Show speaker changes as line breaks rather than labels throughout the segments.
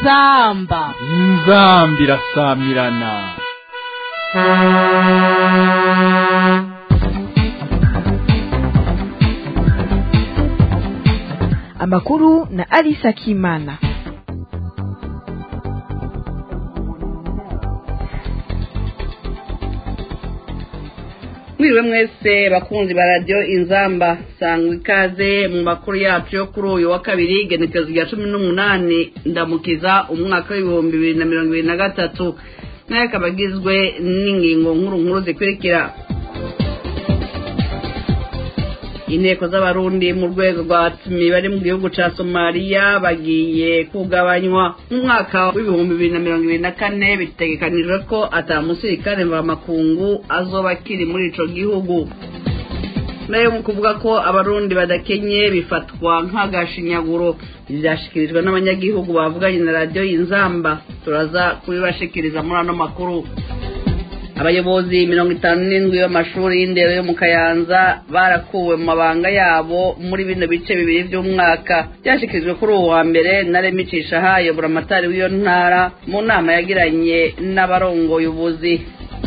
inzamba
inzambi irasamirana
amakuru na Alisa Kimana.
mwiriwe mwese bakunzi ba radiyo inzamba sangwa ikaze mu makuru yacu yo kuri uyu wa kabiri genekerezo rya cumi n'umunani ndamukiza umwaka w'ibihumbi bibiri na mirongo ibiri na gatatu nayo akaba agizwe n'ingingo nkuru nkuru zikurikira inteko z'abarundi mu rwego rwa tumi bari mu gihugu ca somaliya bagiye kugabanywa mu mwaka w'ibihumbi bibiri na mirongo ibiri na kane bitegekanijwe ko ata musirikare mvamakungu azoba akiri muri ico gihugu nayo mu kuvuga ko abarundi badakenye bifatwa nk'agashinyaguro vyashikirijwe n'abanyagihugu bavuganye na radiyo y'inzamba turaza kubibashikiriza muri ano makuru abayobozi mirongo itanu n'indwi b'amashuri y'indero yo mu kayanza barakuwe mu mabanga yabo muri bino bice bibiri by'umwaka byashyikirijwe kuri uwo wa mbere na remicisha hayo buramatari w'iyo ntara mu nama yagiranye n'abarongoye ubuzi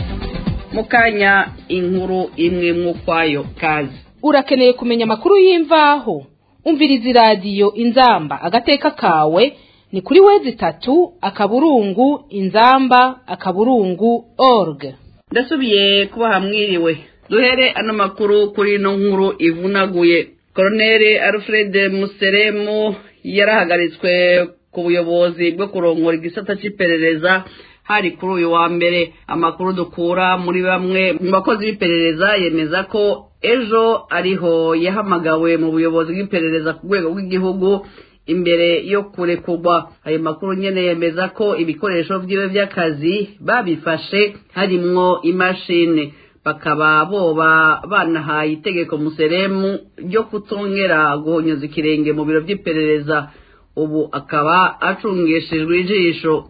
mu kanya inkuru imwe mw'ukwayo kazi
urakeneye kumenya amakuru y'imvaho umviriza iradiyo inzamba agateka kawe ni kuri wezi itatu akaburungu inzamba akaburungu org
ndasubiye kuba hamwiriwe duhere ano makuru kuri ino nkuru ivunaguye koroneri alfred museremu yarahagaritswe ku buyobozi bwo kurongora igisata cy'iperereza hari kuri uyu wa mbere amakuru dukura muri bamwe mu bakozi b'iperereza yemeza ko ejo ariho yahamagawe mu buyobozi bw'iperereza ku rwego rw'igihugu imbere yo kurekurwa ayo makuru nyene yemeza ko ibikoresho vyiwe vy'akazi babifashe harimwo imashini bakaba boba banahaye itegeko museremu ryo kutongera guhonyoza ikirenge mu biro vy'iperereza ubu akaba acungishijwe ijisho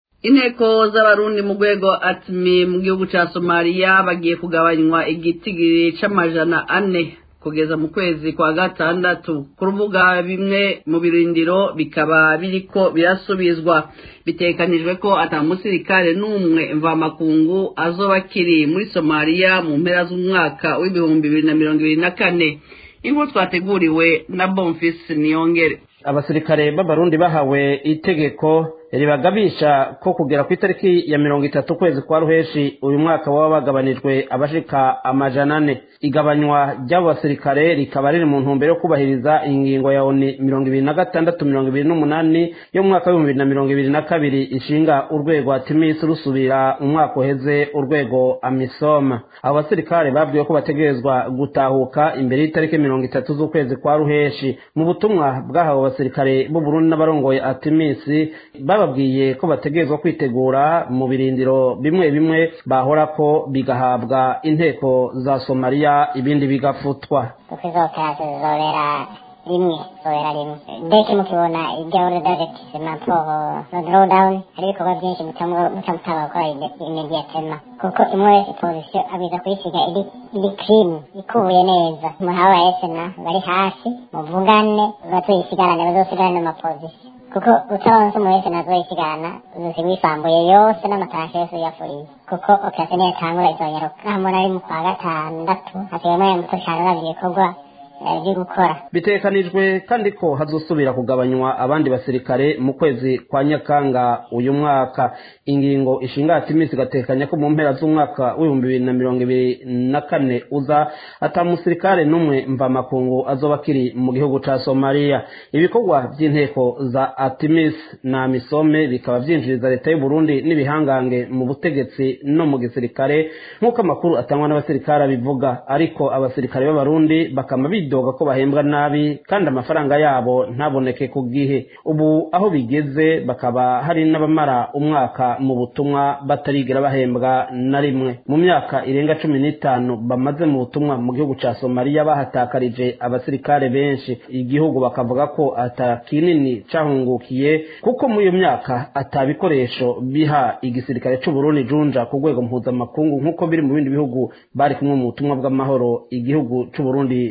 inteko z'abarundi mu rwego atmi mu gihugu ca somaliya bagiye kugabanywa igitigiri c'amajana ane kugeza mu kwezi kwa gatandatu ku rubuga bimwe mu birindiro bikaba biriko birasubizwa bitekanijwe ko ata musirikare n'umwe mvamakungu azoba akiri muri somaliya mu mpera z'umwaka w'ibihumbi bibiri na mirongo ibiri na kane inkuru twateguriwe na bonfisi niyongere
abasirikare b'abarundi bahawe itegeko ribagabisha ko kugera ku itariki ya mirongo itatu ukwezi kwa ruheshi uyu mwaka baba bagabanijwe abashika amajana ane igabanywa ry'abo basirikare rikaba riri mu ntumbero yo kubahiriza ingingo ya oni mirongo ibiri na gatandatu mirongo ibiri n'umunani yo mu mwaka w'ibihumbi bibiri na mirongo ibiri na kabiri ishinga urwego atimisi rusubira umwaka uheze urwego amisoma abo basirikare babwiwe ko bategerezwa gutahuka imbere y'itariki mirongo itatu z'ukwezi kwa ruheshi mu butumwa bwahawe abasirikare b'uburundi n'abarongoye atimisi bababwiye ko bategerezwa kwitegura mu birindiro bimwe bimwe bahora ko bigahabwa inteko za somaliya ibindi bigafutwa
kuko izo operasiyo zizobera rimwe zizobera rimwe mbese mukibona igahuro dajetisema poho no drawdown hari ibikorwa byinshi mutamutanga gukora imediatema kuko imwe wese pozisiyo abiza kuyisiga iri iri kirimu ikubuye neza umuntu aba esena bari hasi muvugane bazuyisigarane bazosigarane amapozisiyo kuko utaronse umuntu wese nazoyisigana uzosigwa isambuye yose n'amatarashe yose uyafuriye kuko operasiyo niyo itangura izonyaruka naho umuntu ari mu kwa gatandatu hasigayemo muto cyane uravye ibikorwa byo gukora
bitekanijwe kandi ko hazosubira kugabanywa abandi basirikare mu kwezi kwa nyakanga uyu mwaka ingingo ishinga ati iminsi igatekanya ko mu mpera z'umwaka w'ibihumbi bibiri na mirongo ibiri na kane uza ata musirikare n'umwe mvamakungu azoba akiri mu gihugu ca somaliya ibikorwa by'inteko za atimis na misome bikaba vyinjiriza leta y'u burundi n'ibihangange mu butegetsi no mu gisirikare nk'uko amakuru atangwa n'abasirikare abivuga ariko abasirikare b'abarundi bakama bidoga ko bahembwa nabi kandi amafaranga yabo ntaboneke ku gihe ubu aho bigeze bakaba hari n'abamara umwaka mu butumwa batarigera bahembwa na rimwe mu myaka irenga cumi n'itanu bamaze mu butumwa mu gihugu ca somaliya bahatakarije abasirikare benshi igihugu bakavuga ko ata kinini cahungukiye kuko muri iyo myaka ata bikoresho biha igisirikare c'uburundi junja ku rwego mpuzamakungu nk'uko biri mu bindi bihugu bari kumwe mu butumwa bw'amahoro igihugu c'uburundi caga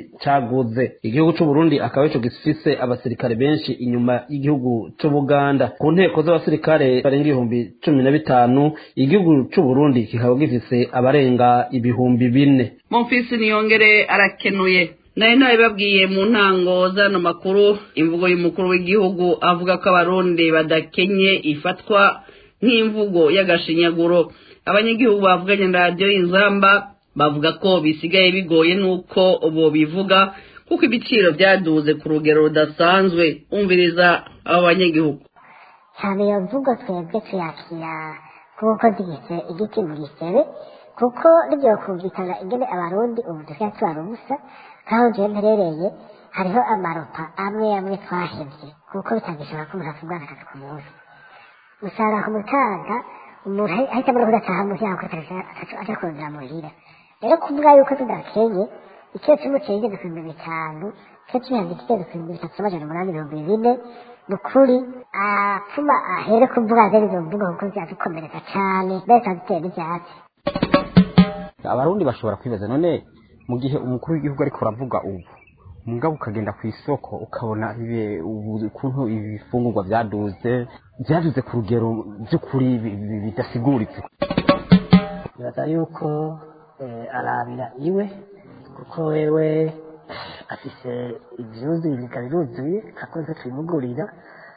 baguze igihugu c'u Burundi akaba ico gifise abasirikare benshi inyuma y'igihugu c'u Buganda ku nteko z'abasirikare barenga ibihumbi cumi na bitanu igihugu c'u Burundi kikaba gifise abarenga ibihumbi bine
Monfils Niyongere arakenuye nayo nabibabwiye mu ntango zano makuru imvugo y'umukuru w'igihugu avuga ko abarundi badakenye ifatwa nk'imvugo y'agashinyaguro abanyagihugu bavuganye na radiyo y'inzamba bavuga ko bisigaye bigoye n'uko bo bivuga kuko ibiciro byaduze ku rugero rudasanzwe umviriza abo banyagihugu
cyane iyo mvugo twebwe tuyakira kuko zigise igiti mu gisebe kuko ribyo kumvikana ingene abarundi ubu dusigaye tubara ubusa nk'aho ngiye mperereye hariho amaropa amwe amwe twahevye kuko bitagishobora ko umuntu avugana akazi ku munsi usanga ku mutaga umuntu ahitamo no kudataha munsi yaho kuri aja kurondera muhira rero kuvuga yuko tudakenye icyo kimwe kigeze ku bihumbi bitanu icyo kibihanze kigeze ku bihumbi bitatu n'amajana umunani ibihumbi bine ni ukuri apfuma ahere kuvuga zene izo mvugo kuko ziradukomeretsa cane mbere zikadutera n'ivyatsi
abarundi bashobora kwibaza none mu gihe umukuru w'igihugu ariko uravuga ubu mugabo ukagenda ku isoko ukabona ukuntu ibifungurwa byaduze byaduze ku rugero by'ukuri bidasiguritse
bibaza yuko arabira iwe kuko wewe afise ivyuzuye ibiga biruzuye kakoze tubimugurira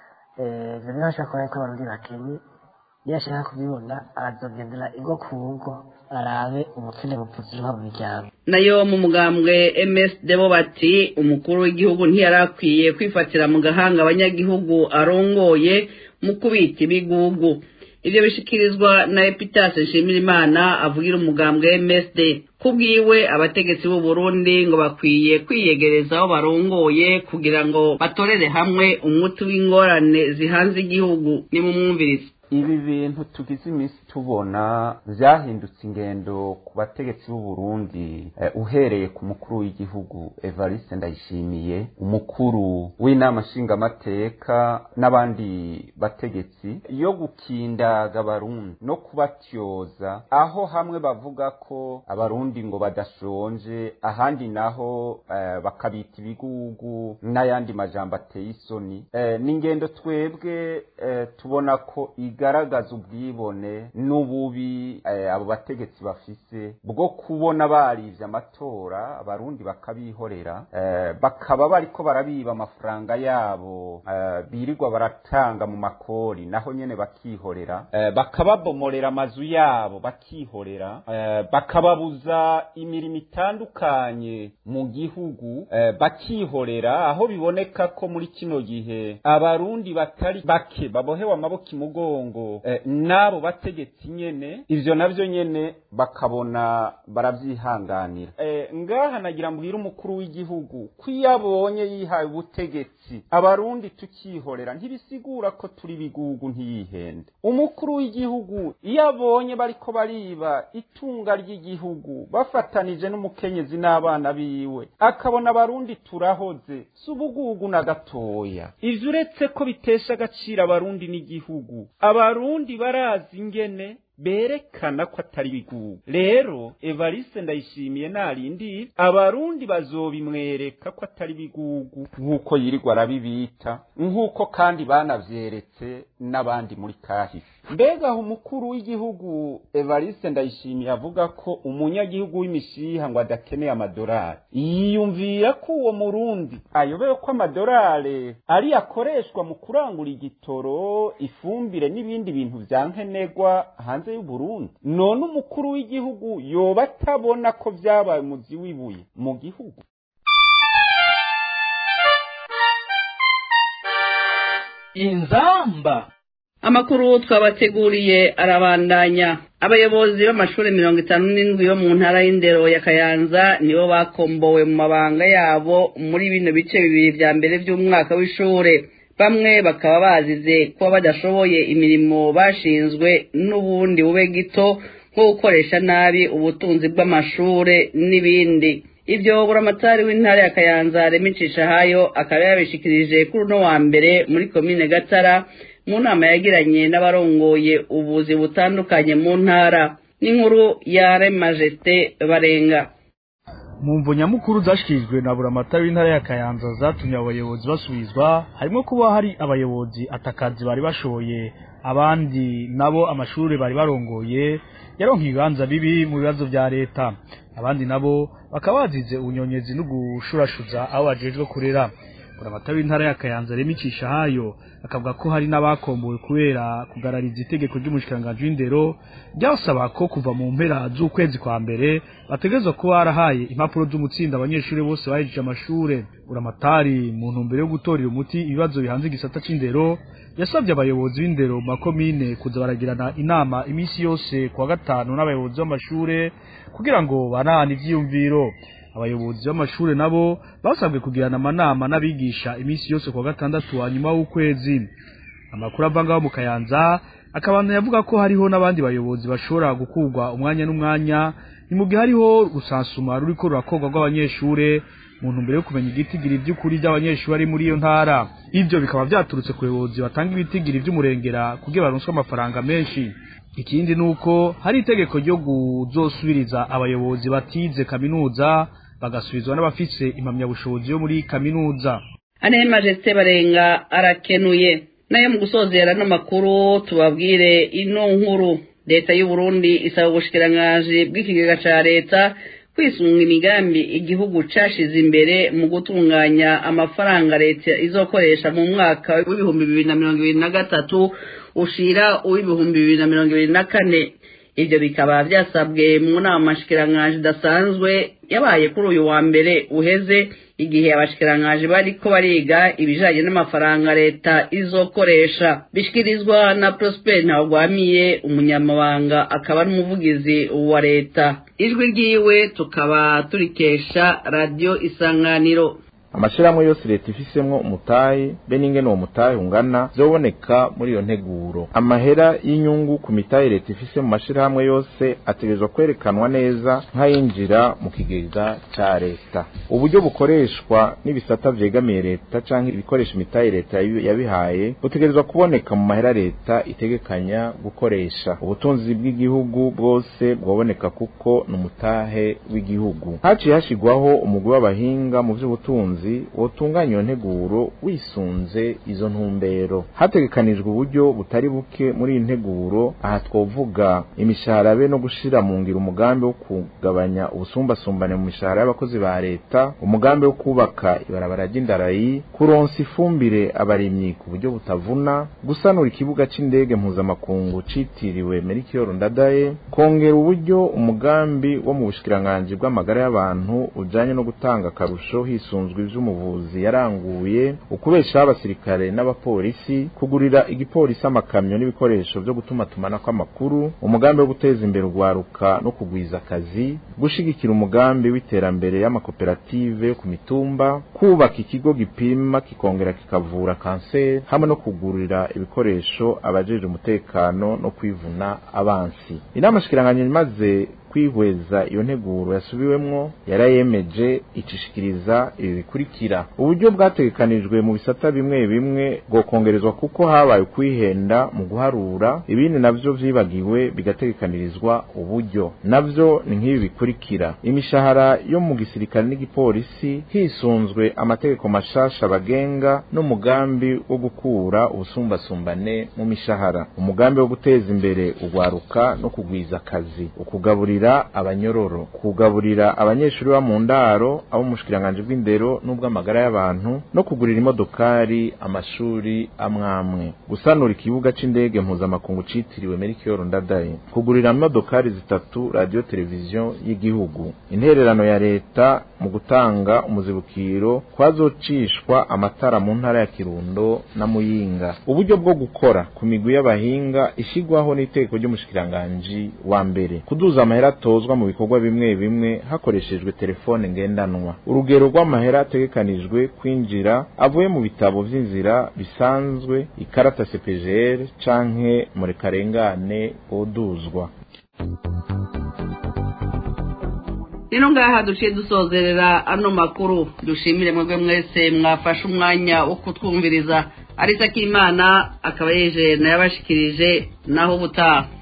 ivyo niho ashobora kubona ko abarundi bakenye iyo ashaka kubibona arazogendera ingo ku ngo arabe ubukene bupfuzirwa mu miryango
nayo mu mugambwe MSD bo bati umukuru w'igihugu ntiyarakwiye kwifatira mu gahanga abanyagihugu arongoye mu kubita ibigugu ivyo bishikirizwa na Epitase Nshimirimana avugira umugambwe MSD kubwiwe abategetsi b'u Burundi ngo bakwiye kwiyegereza aho barongoye kugira ngo batorere hamwe umuti w'ingorane zihanze igihugu ni mu mwumvirizi
ibi bintu tugize iminsi tubona byahindutse ingendo ku bategetsi b'u Burundi eh, uhereye ku mukuru w'igihugu Evariste Ndayishimiye umukuru w'inama nshingamateka n'abandi bategetsi yo gukindaga abarundi no kubatyoza aho hamwe bavuga ko abarundi ngo badashonje ahandi naho eh, bakabita ibigugu n'ayandi majambo ateye isoni eh, ni ingendo twebwe eh, tubona ko igaragaza ubwibone n'ububi eh, abo bategetsi bafise bwo kubona barivye amatora abarundi bakabihorera eh, bakaba bariko barabiba amafaranga yabo eh, birirwa baratanga mu makori naho nyene bakihorera eh, bakababomorera amazu yabo bakihorera eh, bakababuza imirimo itandukanye mu gihugu eh, bakihorera aho biboneka ko muri kino gihe abarundi batari bake babohewe amaboko imugongo eh, n'abo bategetsi nyene ivyo navyo nyene bakabona baravyihanganira eh, ngaha nagira mbwira umukuru w'igihugu ko iyo abonye yihaye ubutegetsi abarundi tukihorera ntibisigura ko turi bigugu ntiyihende umukuru w'igihugu iyo abonye bariko bariba itunga ry'igihugu bafatanije n'umukenyezi n'abana biwe akabona abarundi turahoze si ubugugu na gatoya ivyo uretse ko bitesha agaciro abarundi n'igihugu abarundi barazi ingene berekana ko atari bigugu rero evariste ndayishimiye narindi abarundi bazobimwereka ko atari bigugu nk'uko yirirwa arabibita nk'uko kandi banavyeretse n'abandi muri kahise mbega aho umukuru w'igihugu evariste ndayishimiye avuga ko umunyagihugu w'imishiha ngo adakeneye amadorari yiyumvira ko uwo murundi ayobewe ko amadorari ari akoreshwa mu kurangura igitoro ifumbire n'ibindi bintu vya nkenerwa hanze y'uburundi none umukuru w'igihugu yoba atabona ko vyabaye umuzi w'ibuye mu gihugu
inzamba
amakuru twabateguriye arabandanya abayobozi b'amashuri mirongo itanu n'indwi yo mu ntara y'indero ya kayanza nibo bakombowe mu mabanga yabo muri bino bice bibiri vya mbere vy'umwaka w'ishure bamwe bakaba bazize kuba badashoboye imirimo bashinzwe n'ubundi bube gito nko gukoresha nabi ubutunzi bw'amashure n'ibindi ivyo buramatari w'intara ya kayanza remicisha hayo akaba yabishikirije kuri uno wa mbere muri komine gatara mu nama yagiranye n'abarongoye ubuzi butandukanye mu ntara n'inkuru ya remajete barenga
mu mvo nyamukuru zashikirijwe na buramatari w'intara ya kayanza zatumye abayobozi basubizwa harimo kuba hari abayobozi atakazi bari bashoye abandi nabo amashuri bari barongoye yaronka ibibanza bibi mu bibazo vya leta abandi nabo bakaba bazize ubunyonyezi no gushurashuza aho bajejwe kurera buramatari w'intara ya kayanza remicisha hayo akavuga ko hari n'abakombowe kubera kugarariza itegeko ry'umushikiranganji w'indero ryasaba ko kuva mu mpera z'ukwezi kwa mbere bategerezwa kuba barahaye impapuro z'umutsinda abanyeshuri bose bahejeje amashure buramatari mu ntumbero yo gutorera umuti ibibazo bihanze igisata c'indero yasabye abayobozi b'indero mu makomine kuza baragirana inama iminsi yose kuwa gatanu n'abayobozi b'amashure kugira ngo banahane ivyiyumviro abayobozi b'amashure nabo basabwe kugirana amanama n'abigisha iminsi yose kuwa gatandatu wa nyuma w'ukwezi amakuru ava ngaho mu kayanza akabana yavuga ko hariho n'abandi bayobozi bashobora gukurwa umwanya n'umwanya ni mu gihe hariho rusansuma ruriko rurakorwa rw'abanyeshure mu ntumbero yo kumenya igitigiri vy'ukuri vy'abanyeshuri ari muri iyo ntara ivyo bikaba vyaturutse ku bayobozi batanga ibitigiri vy'umurengera kugira baronswe amafaranga menshi ikindi nuko hari itegeko ryo kuzosubiriza abayobozi batize kaminuza bagasubizwa n'abafise impamyabushobozi yo muri kaminuza
ane majesite barenga arakenuye nayo mu gusozera n'amakuru tubabwire ino nkuru leta y'u Burundi isaba ubushikiranganji bw'ikigega ca leta kwisunga imigambi igihugu cashize imbere mu gutunganya amafaranga leta izokoresha mu mwaka w'ibihumbi bibiri na mirongo ibiri na gatatu ushira uw'ibihumbi bibiri na mirongo ibiri na kane ivyo bikaba vyasabwe mu nama nshikiranganji idasanzwe yabaye kuri uyu wa mbere uheze igihe abashikiranganji bariko bariga ibijanye n'amafaranga leta izokoresha bishikirizwa na Prosper Ntawugwamiye umunyamabanga akaba n'umuvugizi wa leta ijwi ryiwe tukaba turikesha radio isanganiro
amashirahamwe yose leta ifisemwo umutahe be n'ingene uwo mutahe ungana vyoboneka muri iyo nteguro amahera y'inyungu ku mitahe leta ifise mu mashirahamwe yose ategerezwa kwerekanwa neza nk'ayinjira mu kigega ca leta uburyo bukoreshwa n'ibisata vyegamiye leta canke ibikoresha imitahe leta yabihaye butegerezwa kuboneka mu mahera leta itegekanya gukoresha ubutunzi bw'igihugu bwose bwoboneka kuko ni umutahe w'igihugu haciye hashigwaho umugwi w'abahinga mu vy'ubutunzi wotunganya iyo nteguro wisunze izo ntumbero hategekanijwe uburyo butari buke muri iyi nteguro aha twovuga imishahara be no gushira mu ngiro umugambi wo kugabanya ubusumbasumbane mu mishahara y'abakozi ba leta umugambi wo kubaka ibarabara ry'indarayi kuronsa ifumbire abarimyi ku buryo butavuna gusanura ikibuga c'indege mpuzamakungu citiriwe Melchior Ndadaye kongera uburyo umugambi wo mu bushikiranganji bw'amagara y'abantu ujanye no gutanga akarusho hisunzwe ivy'umuvuzi yaranguye ukubeshaho abasirikare n'abapolisi kugurira igipolisi amakamyo n'ibikoresho vyo gutuma tumanako amakuru umugambi wo guteza imbere urwaruka no kugwiza akazi gushigikira umugambi w'iterambere y'amakoperative yo ku mitumba kubaka ikigo gipima kikongera kikavura kanseri hamwe no kugurira ibikoresho abajeje umutekano no kwivuna abansi inama shikiranganya imaze kwihweza iyo nteguro yasubiwemwo yarayemeje icishikiriza ibi bikurikira uburyo bwategekanijwe mu bisata bimwe bimwe bwokongerezwa kuko habaye ukwihenda mu guharura ibindi navyo vyibagiwe bigategekanirizwa uburyo navyo ni nk'ibi bikurikira imishahara yo mu gisirikare n'igipolisi hisunzwe amategeko mashasha bagenga n'umugambi wo gukura ubusumbasumbane mu mishahara umugambi wo guteza imbere urwaruka no kugwiza akazi ukugaburira abanyororo kugaburira abanyeshuri ba mu ndaro abo mu bushikiranganje bw'indero n'ubw'amagara y'abantu no kugurira imodokari amashuri amwamwe gusanura ikibuga c'indege mpuzamakungu citiriwe Melchior Ndadaye kugurira imodokari zitatu radio televiziyo y'igihugu intererano ya leta mu gutanga umuzibukiro kwazocishwa amatara mu ntara ya Kirundo na Muyinga uburyo bwo gukora ku migwi y'abahinga ishigwaho n'iteko ry'umushikiranganji wa mbere kuduza amahera atozwa mu bikorwa bimwe bimwe hakoreshejwe telefone ngendanwa urugero rw'amahera ategekanijwe kwinjira avuye mu bitabo vy'inzira bisanzwe ikarata CPGR canke murekarengane oduzwa
rero ngaha duciye dusozerera ano makuru dushimire mwebwe mwese mwafashe umwanya wo kutwumviriza arisa k'imana akaba yeje nayabashikirije naho ubutaha